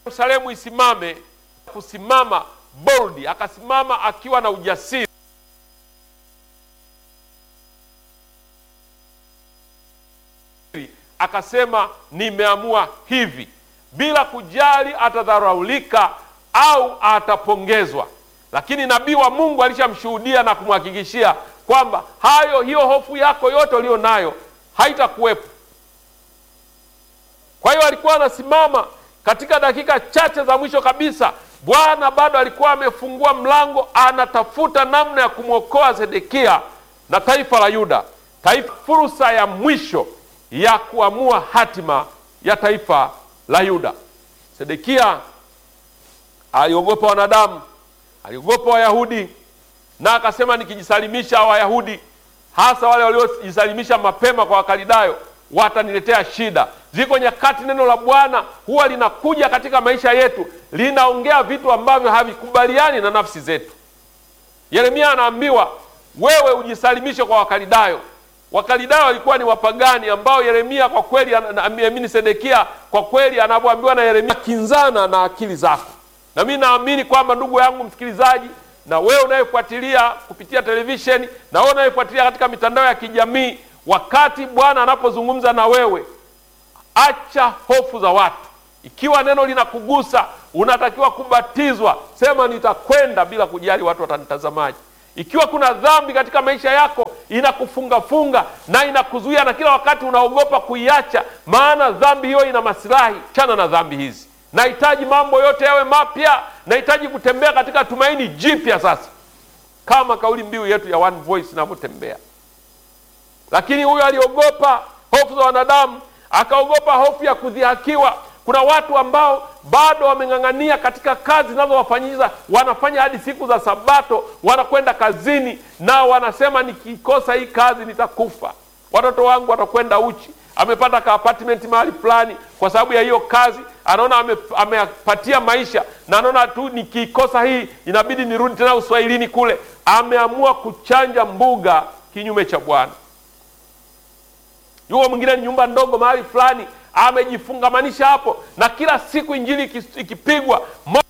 Yerusalemu isimame, kusimama bold, akasimama akiwa na ujasiri akasema nimeamua hivi, bila kujali atadharaulika au atapongezwa. Lakini nabii wa Mungu alishamshuhudia na kumhakikishia kwamba hayo, hiyo hofu yako yote ulio nayo haitakuwepo. Kwa hiyo alikuwa anasimama katika dakika chache za mwisho kabisa. Bwana bado alikuwa amefungua mlango, anatafuta namna ya kumwokoa Sedekia na taifa la Yuda, taifa, fursa ya mwisho ya kuamua hatima ya taifa la Yuda. Sedekia aliogopa wanadamu, aliogopa Wayahudi na akasema, nikijisalimisha Wayahudi, hasa wale waliojisalimisha mapema kwa Wakalidayo, wataniletea shida. Ziko nyakati neno la Bwana huwa linakuja katika maisha yetu, linaongea vitu ambavyo havikubaliani na nafsi zetu. Yeremia anaambiwa wewe ujisalimishe kwa Wakalidayo. Wakalidayo walikuwa ni wapagani ambao Yeremia kwa kweli, amini Sedekia kwa kweli anavyoambiwa na Yeremia kinzana na akili zako. Na mimi naamini kwamba ndugu yangu msikilizaji, na wewe unayefuatilia kupitia televisheni, na wewe unayefuatilia katika mitandao ya kijamii, wakati Bwana anapozungumza na wewe, acha hofu za watu. Ikiwa neno linakugusa, unatakiwa kubatizwa, sema nitakwenda bila kujali watu watanitazamaje. Ikiwa kuna dhambi katika maisha yako inakufungafunga na inakuzuia na kila wakati unaogopa kuiacha, maana dhambi hiyo ina masilahi, chana na dhambi hizi. Nahitaji mambo yote yawe mapya, nahitaji kutembea katika tumaini jipya sasa, kama kauli mbiu yetu ya One Voice inavyotembea. Lakini huyo aliogopa hofu za wanadamu, akaogopa hofu ya kudhihakiwa. Kuna watu ambao bado wameng'ang'ania katika kazi zinazowafanyisha, wanafanya hadi siku za Sabato, wanakwenda kazini na wanasema nikikosa hii kazi nitakufa, watoto wangu watakwenda uchi. Amepata ka apartment mahali fulani kwa sababu ya hiyo kazi, anaona ame, amepatia maisha na anaona tu nikikosa hii inabidi nirudi tena uswahilini kule. Ameamua kuchanja mbuga kinyume cha Bwana. Yuko mwingine ni nyumba ndogo mahali fulani amejifungamanisha hapo, na kila siku injili ikipigwa